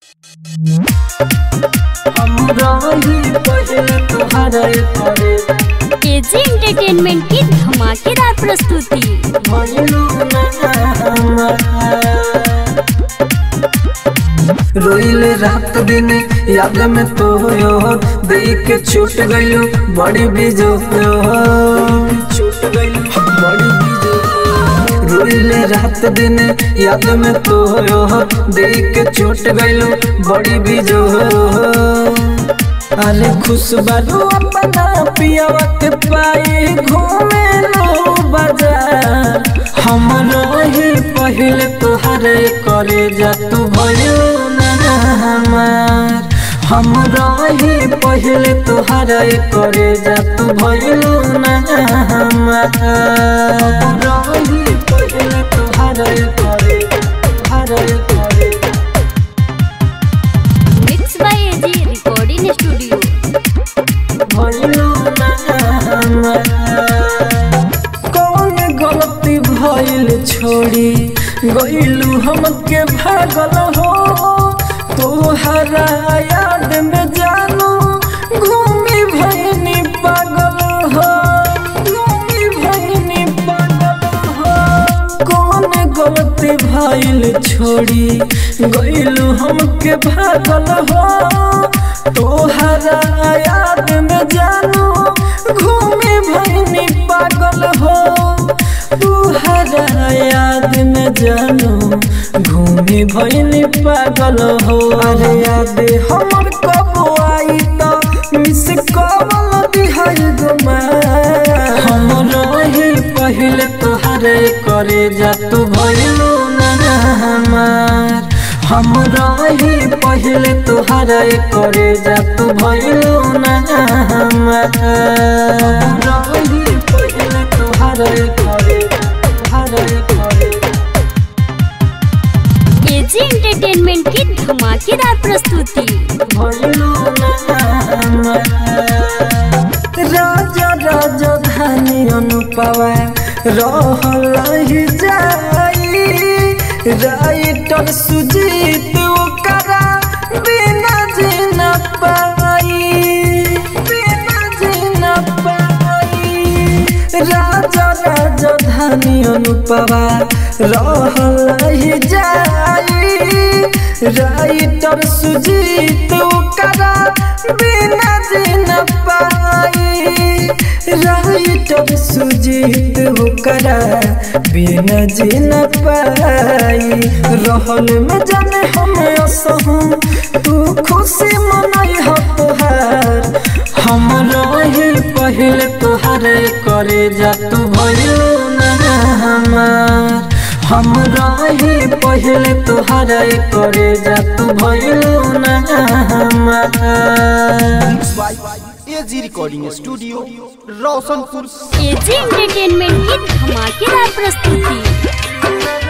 AG entertainment की धमाकेदार प्रस्तुति रोइल रात दिन याद में तो यो देख के छूट गयो बड़ी बीजो छूट गयो बड़ी बीजो रोइल रात दिन याद में तो यो देख के छूट गयो बड़ी बीजो अरे खुश बारू अपना पियावा के पाए घूमे लो बाजार हमरो ही पहले तोहरे करे जा तू भयो ना हमार हमरो ही पहले तोहरे करे जा तू भयो ना हमार हमरो ही पहले तोहरे करे तोहरे करे mix by AG recording studio कौन गलती भइल छोड़ी गइलू हमके भागल हो तोहरा याद में जानू घूमी भइनी पागल हो घूमी भइनी पागल हो कौन गलती भइल छोड़ी गइलू हमके भागल हो तोहरा याद में जानू घूमे भइनी पागल हो तोहरा याद में जानू घूमे भइनी पागल हो अरे याद हमर कब आई त मिस कॉल दिहल गुमा हमरो ही पहले तोहरे करे जा तू भइलू ना हमार हमरो ही पहले तोहरे करे जा तू भइलू ना हमार हमरो ही पहले तोहरे करे तोहरे करे एजी एंटरटेनमेंट की धमाकेदार प्रस्तुति भइलू ना हमार राजा राजा धानी अनुपवा रहल ही जाई राइटर सुजीत ओकरा बिना जीना पाई बिना जीना पाई राजा राजा धानी अनुपवा रहल ही जाई राइटर सुजीत ओकरा बिना जीना पाई राइटर सुजीत ओकरा बिना जीना पाई रहल में जाने हम असहूं तू खुशी मनाई हो तोहार हम रही पहले तोहरे करे जा तू भयो ना हमार हम रही पहले तोहरे करे जा तू भयो ना हमार AG recording studio Roshanpur AG entertainment की धमाकेदार प्रस्तुति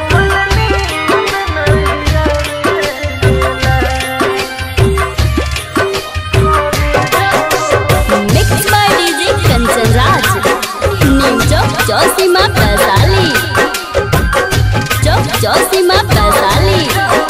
mix by DJ Kanchan Raj new Chowk Chausima Vaishali Chowk Chausima Vaishali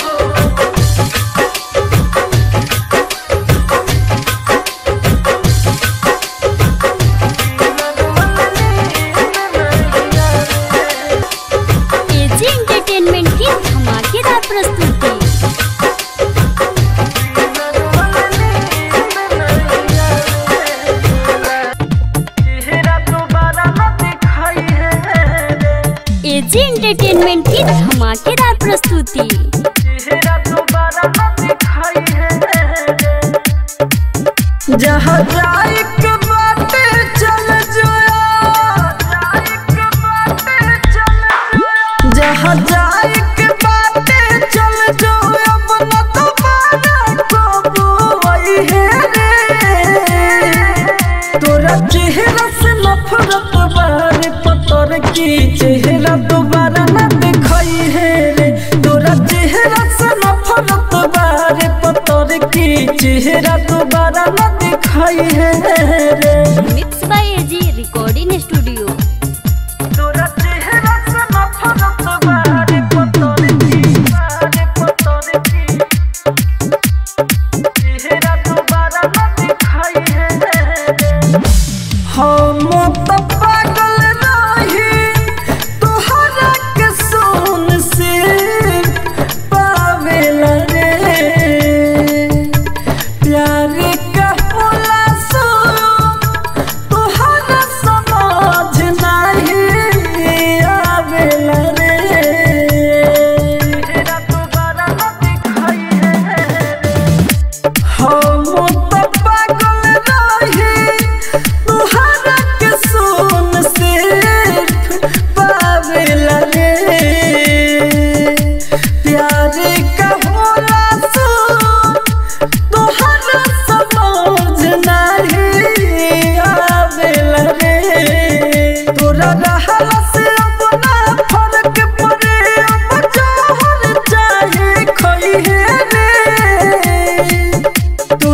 AG entertainment की धमाकेदार प्रस्तुति एजी एंटरटेनमेंट की धमाकेदार प्रस्तुति जहाँ जाए के बाटे चल जहाँ जाए के बाटे चल जो अब न दोबारा कबू आई है रे तोरा चेहरा से नफरत बारे पतर की चेहरा दोबारा न दिखाई है रे तोरा चेहरा से नफरत बारे पतर की चेहरा दोबारा न दिखाई है रे mix by AG recording studio तोरा चेहरा से नफरत बारे पतर की बारे पतर की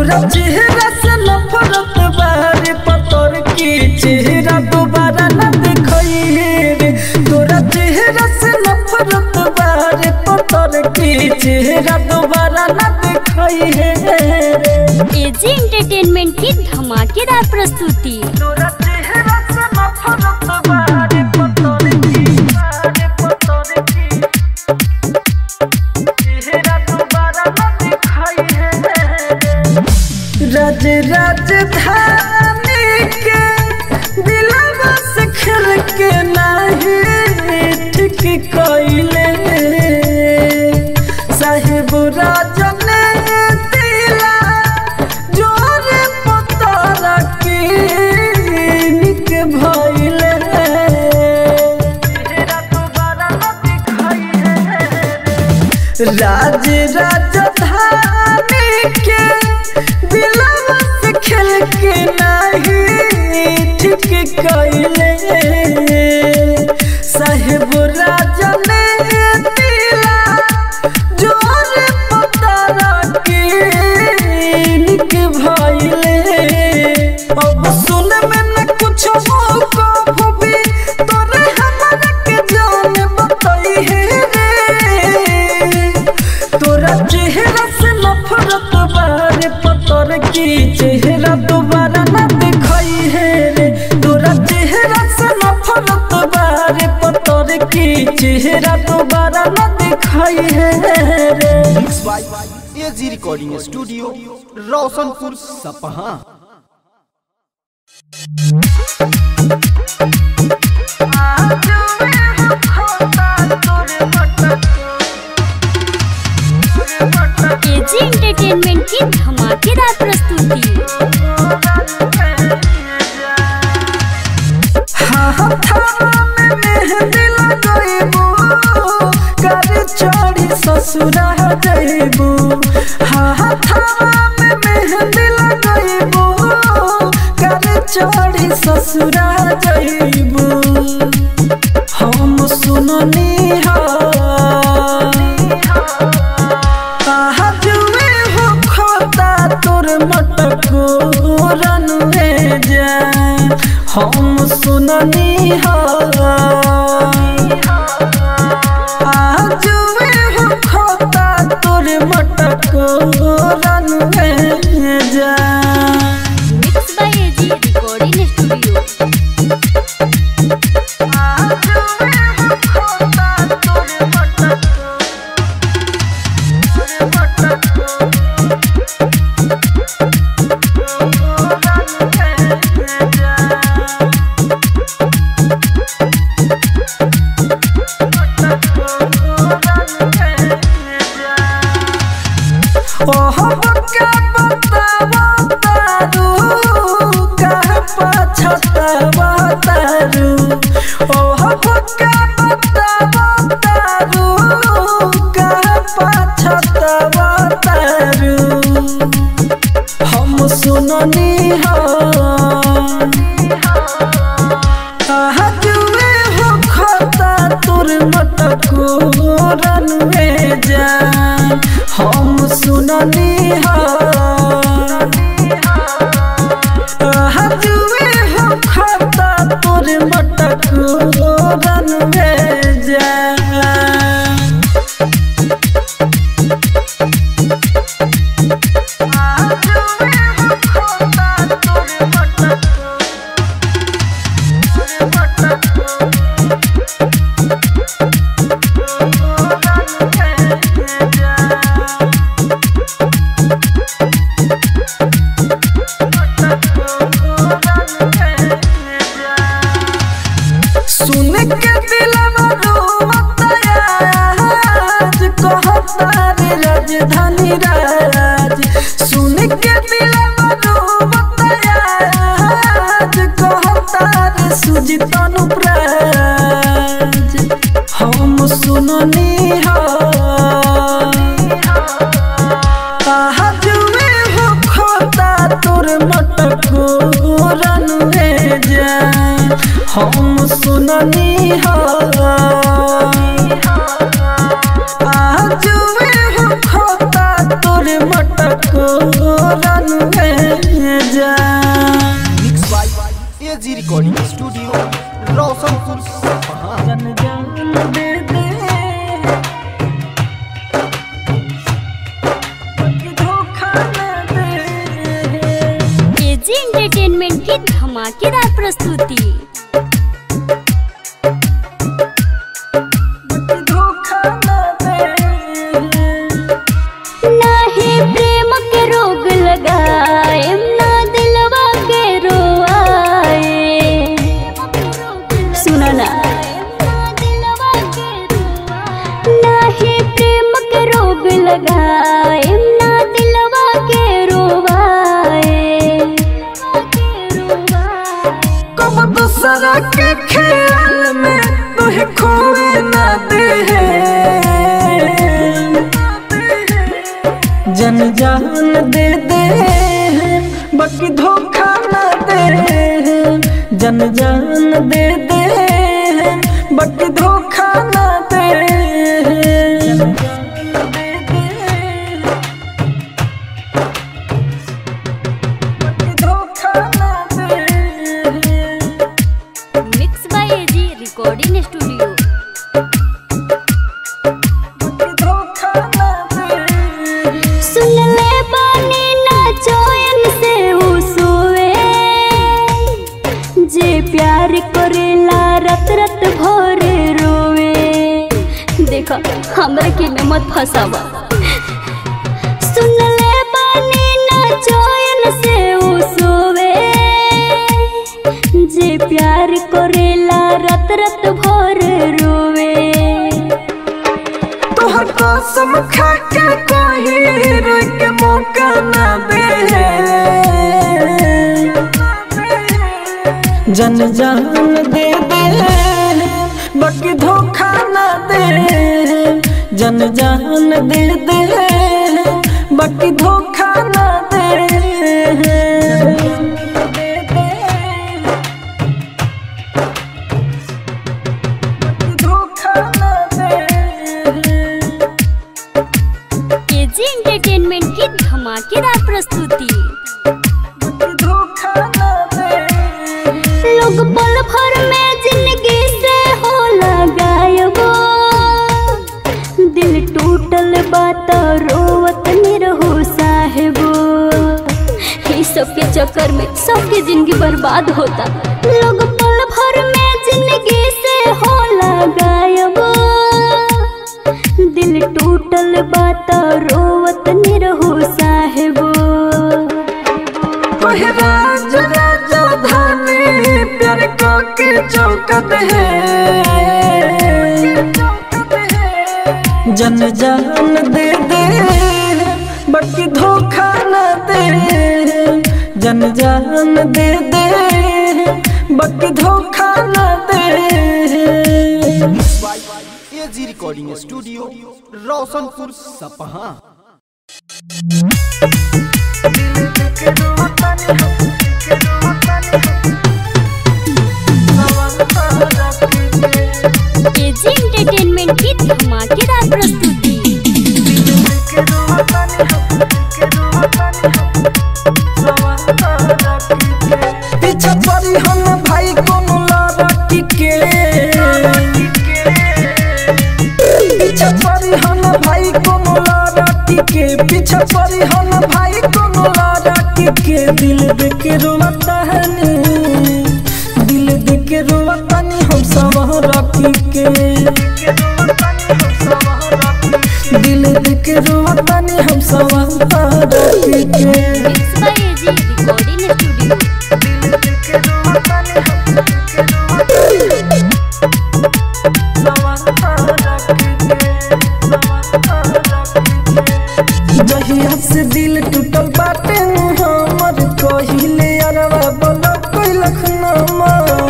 तोरा चेहरा से नफरत बारे पतर की चेहरा दोबारा न दिखाई रे तोरा चेहरा से नफरत बारे पतर की चेहरा दोबारा न दिखाई रे एजी एंटरटेनमेंट की धमाकेदार प्रस्तुति तोरा चेहरा से नफरत बारे पतर की बारे पतर की चेहरा दोबारा न दिखाई रे राज राजधानी के दिलवा से खेल के नाही ठीक कइले साहेब राजन दिला जोर पतारा के निक भइले राज राजधानी के दिलवा से खेल के नहीं ठीक कइले साहेब राजन दिला जोर पतारा के निक भइले अब सुन में न कुछ हो कभू भी तोरे हमरा के जान बताई है रे तोरा चेहरा से नफरत बारे पतर की चेहरा दोबारा न दिखाई है रे तोरा चेहरा से नफरत बारे पतर की चेहरा दोबारा न दिखाई है रे mix by AG recording studio Roshanpur Sapaha AG entertainment की धमाकेदार प्रस्तुति ससुरा जइबू हाथावा में मेहंदी लगइबू कर चढ़ी ससुरा जइबू हम सुननी हा कहा जुए हो खोता तोर मटको रनुए जा हम सुननी हा जुए हो खोता तोर मटको रनुए जा mix by AG recording studio ओह बक्का बतावा तारू कह पछतावा तारू ओह बक्का बतावा तारू कह पछतावा तारू हम सुननी हा कहा जुए हो खाता तोर मटको रनवे जा हम सुननी हा कहा जुए हो खाता तोर मटको रनवे जा सुन के दिलवा रोता आज कहता रे राजधानी राज सुन के दिलवा रोता आज कहता रे सुजित अनुप्राज हम सुननी हा कहा जुए हो खोता तोर मटको रनुए जा हम सुननी हा जुए हो खोता तोर मटको बटको रन में जा mix by AG recording studio Roshanpur Sapaha जन जान दे दे बाकी धोखा न दे एजी एंटरटेनमेंट की धमाकेदार प्रस्तुति बाकी धोखा न दे नाही प्रेम के रोग लगाए ना दिलवा के रोआए सुनो ना नाही प्रेम के रोग लगाए ना दिलवा के रोवाए कब दूसरा के ख्याल में तुहे खोए न दे जन जान दे दे बाकी धोखा न दे जन जान दे दे बाकी धोखा न दे जन जान दे दे बाकी धोखा न दे mix by AG recording studio धोखा न दे सुन ले बानी ना चोयन से उसुए जे प्यार करेला रत रत भोर रोवे देखा हमरा के में मत फसावा सुन ले बानी ना चोयन से उसुए जे प्यार करेला रत रत भोर रोवे तोहर कसम खा के कोई रोक के मौका न दे जन जान दे दे बाकी धोखा न दे जन जान दे दे बाकी धोखा न दे धोखा न दे केजी एंटरटेनमेंट की धमाकेदार प्रस्तुति धोखा न दे लोग पल भर में जिंदगी से हो गायबो दिल टूटल बात रोवत निरहो साहेबो ये सब के चक्कर में सबके जिंदगी बर्बाद होता लोग पल भर में जिंदगी से हो गायबो दिल टूटल बात रोवत निरहो साहेबो ओहे राज राजा धानी प्यार को के चौकत है जन जान दे दे बाकी धोखा न दे जन जान दे दे बाकी धोखा न दे by AG recording studio Roshanpur Sapaha KG entertainment की धमाकेदार प्रस्तुति पीछा पड़ी हम भाई कोनो लड़की के पीछा पड़ी हम भाई कोनो लड़की के पीछा पड़ी हम भाई कोनो लड़की के दिल देख रोता है नी दिल देख रोता नी हम सब रखी के दिल देख रोता नी हम सब रखी के mix by AG recording studio जहिया से दिल टूटल बाटे हमर कहिले अरवा बोला कोई लखनमा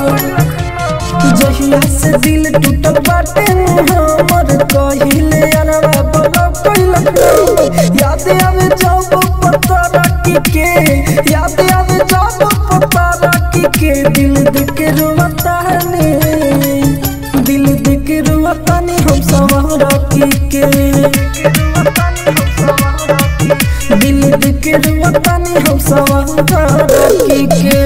जहिया से दिल टूटल बाटे हमर कहिले अरवा बोला कोई लखनमा याद आवे जब पता रखी के याद आवे जब पता रखी के दिल दिख रोता है ने दिल दिख रोता ने हम सब रखी के दिल दिल दिख रुआतानी हम सवार की के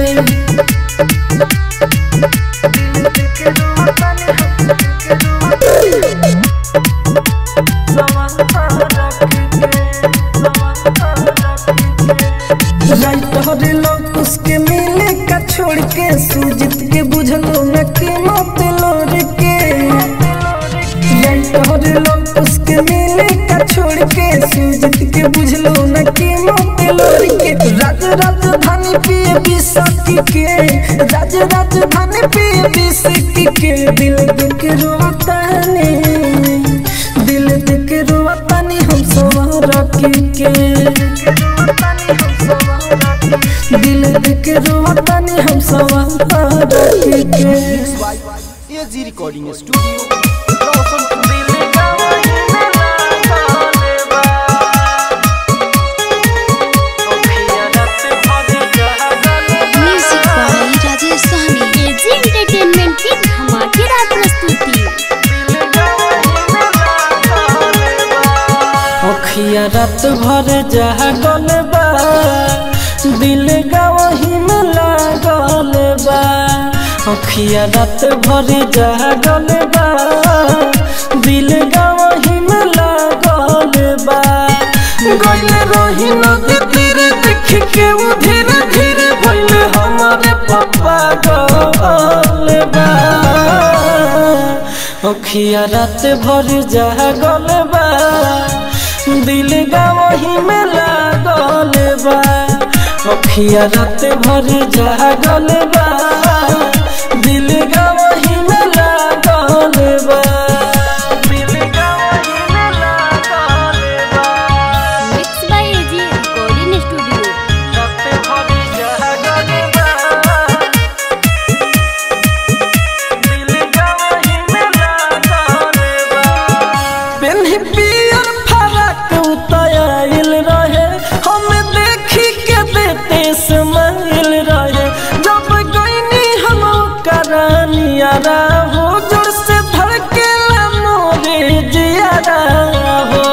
राइटर लोग उसके मिले का छोड़ के सुजित के बुझलो न के मत लोर के राइटर लोग उसके मिले का छोड़ के सुजित के बुझलो न के मत लोर के राज राजधानी पिए बिसकी के राज राजधानी पिए बिसकी के दिल दिख रोता ने दिल दिख रोता ने हम सवार के दिल दिख रोता ने हम सवार के by AG recording studio Roshanpur music by Rajesh Sahni AG entertainment की धमाकेदार प्रस्तुति अखिया रात भर जागल बा दिल गवही में लागल बा अखिया रात भर जागल बा दिल गवही में लागल बा गइल रही नदी तीर देख के वो धीरे धीरे भइल हमारे पप्पा गल बा अखिया रात भर जागल बा दिल गवही में लागल बा अखिया रात भर जागल बा दिल गवही में लागल बा दिल गवही में लागल बा mix by AG recording studio रात भर जागल बा दिल गवही में लागल बा पेन्ही पियर फरक उतायल रहे हम देखी के देते समाइल रहे जब गईनी हम करानियारा हो जोर से धड़केला मोरे जियारा हो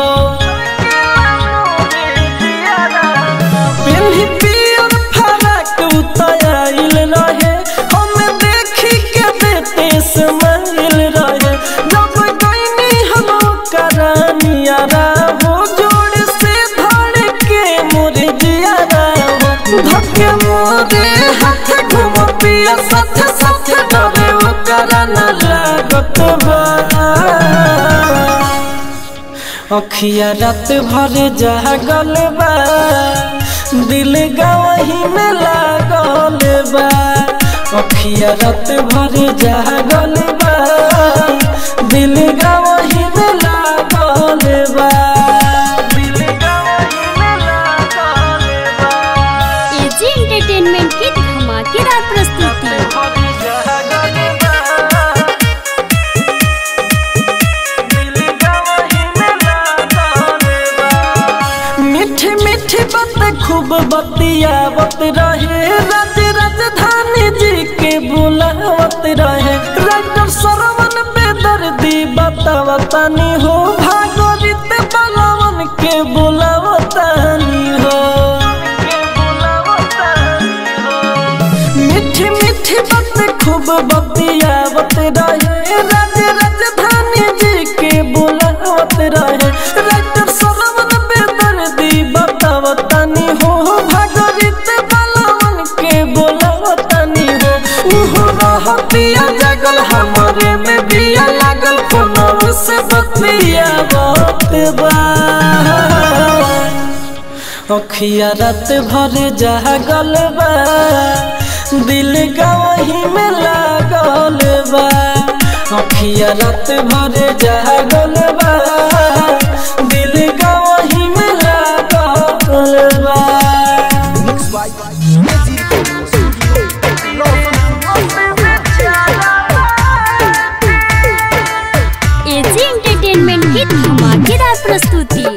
पेन्ही पियर फरक उतायल रहे हम देखी के देते समाइल रहे जब गईनी हम करानियारा हो जोड़ से धड़ के मोरे जियारा हो धक्के मोरे हाथ घुम पिया साथ साथ डरे वो कराना लागत बा अखिया रात भर जागल बा दिल गवही में लागल बा अखिया रात भर जागल बा दिल गवही में लागल बा दिल गवही में लागल बा एजी एंटरटेनमेंट की धमाकेदार प्रस्तुति मीठी मीठी बात खूब बतियावत रहे राज राजधानी जी के बुलावत रहे राइटर सरवन बेदर्दी बतावतानी हो भागवत बलवन के बुलावतानी हो मीठी मीठी बात खूब बतियावत रहे राज राजधानी जी के बुलावत रहे राइटर सरवन बेदर्दी बतावतानी हो भागवत बलवन के बुलावतानी हो उहो रहतिया जगल हमरे में बिया लागल फोनव से बतियावत बा अखिया रात भर जागल बा दिल गवही में लागल बा अखिया रात भर जागल बा दिल गवही में लागल बा mix by AG recording studio Roshanpur AG entertainment की धमाकेदार प्रस्तुति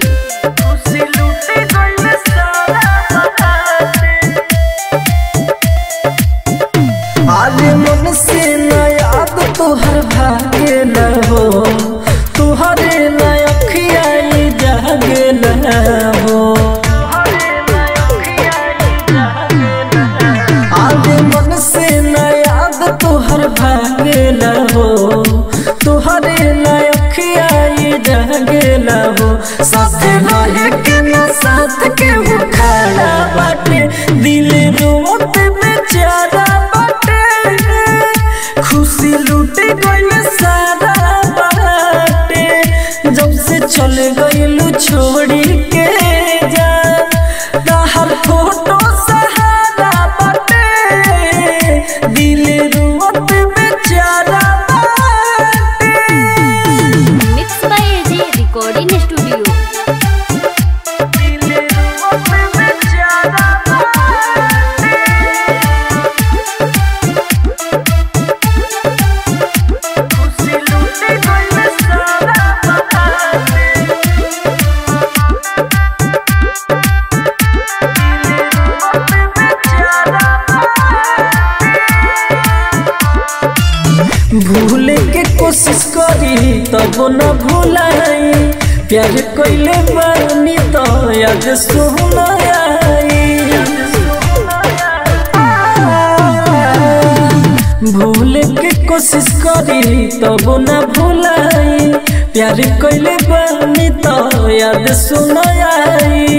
आले मन से न याद तोहर भागे न हो तुहरे नया तब न भुलाई प्यार कैले बानी तो याद सुनाई भूले के कोशिश करी तब न भुलाई प्यार कैले बानी तो याद सुनाई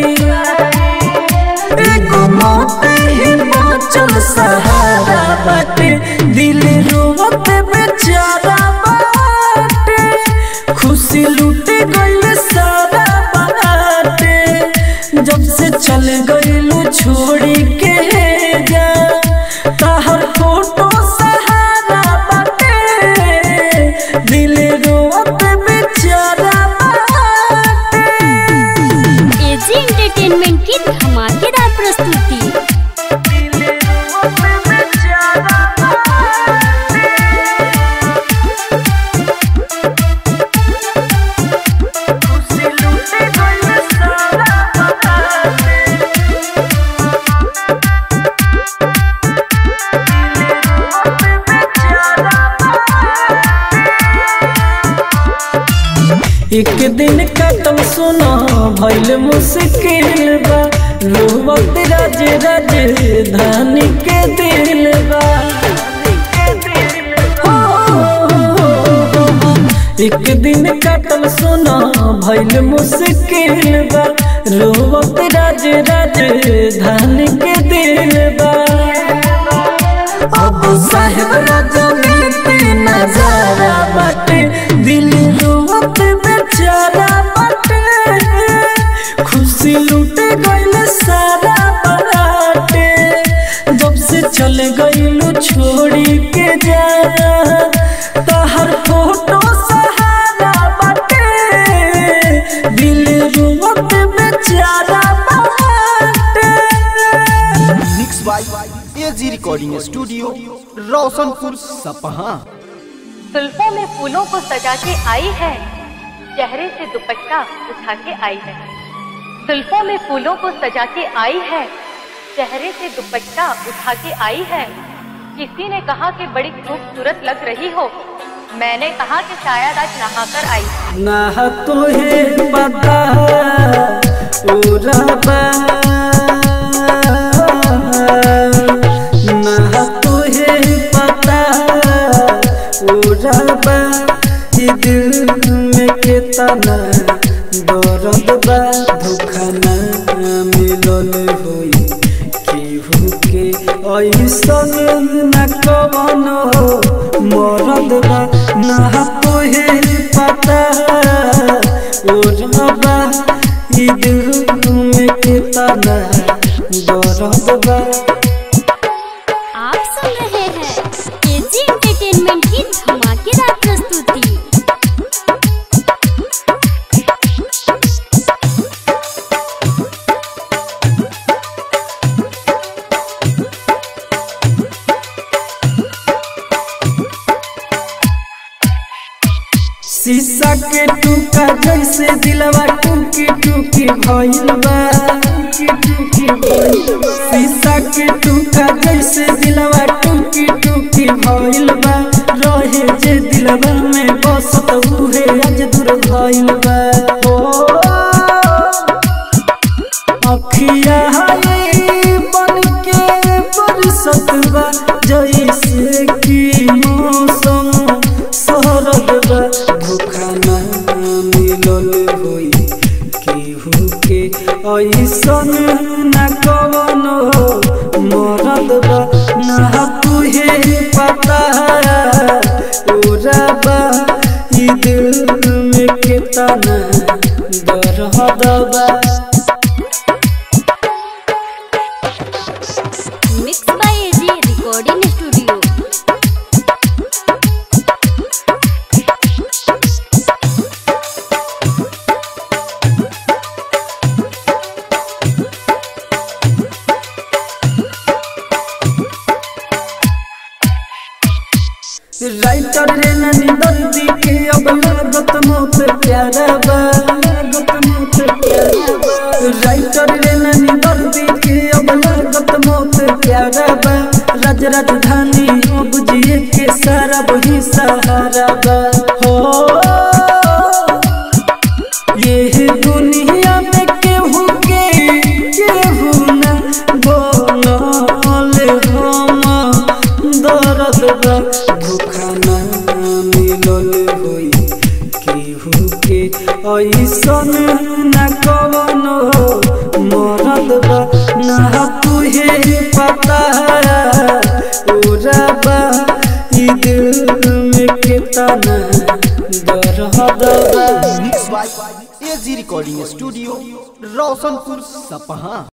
एगो मौते हिमाचल सहारा बाटे दिल रोवत बेचारा बाटे खुशी लूटे गइल सारा बाटे जब से चल गइलू छोड़ी के जा तहर फोटो सहारा बाटे दिल रोवत बेचारा बाटे एजी एंटरटेनमेंट की धमाकेदार प्रस्तुति एक दिन कतम सुना भइल मुश्किल बा रोवत राज राज धानी के दिल बा एक दिन कतम सुना भइल मुश्किल बा रोवत राज राज धानी के दिल बा अब साहेब राजा मिलते नजारा बाटे दिल रोवत बेचारा बाटे खुशी लूटे गइल सारा बाटे जब से चल गइलू छोड़ी के जा तहर फोटो सहारा बाटे दिल रोवत बेचारा बाटे mix by AG recording studio Roshanpur सपहा जुल्फों में फूलों को सजा के आई है चेहरे से दुपट्टा उठा के आई है जुल्फों में फूलों को सजा के आई है चेहरे से दुपट्टा उठा के आई है किसी ने कहा कि बड़ी खूबसूरत लग रही हो मैंने कहा कि शायद आज नहाकर आई है। ना तुहे पता उरबा ना तुहे पता उरबा ई दिल में कितना दर्द बा धोखा ना मिलल होई केहू के ऐसन न कवन हो मरद बा ना तोहे पता ओरबा ई दिल में कितना दर्द बा आप सुन रहे हैं एजी एंटरटेनमेंट की धमाकेदार प्रस्तुति शीशा के टूका जैसे दिलवा टूकी टूकी भइल बा शीशा के टूका जैसे दिलवा टूकी टूकी भइल बा रहे जे दिलवा में बसत उहे आज दूर भइल बा ओ अखिया हाय बन के बरसत बा जैसे कि मौसम शरद बा धोखा ना मिलल होई केहू के ऐसन ना कवन मरद बा ना तुहे पता ओरा बा ई दिल में कितना दर्द बा mix by AG recording studio writer रे ननी दर्दी के अब लागत मौत प्यारा बा लागत मौत प्यारा बा राइटर रे ननी दर्दी के अब लागत मौत प्यारा बा राज राजधानी अब जिए के सारा वही सहारा बा हो मिलल होई केहू के ऐसन न कवनो मरद बा ना तुहे पता ओरा बा ई दिल में कितना दर्द बा mix by AG recording studio Roshanpur सपहा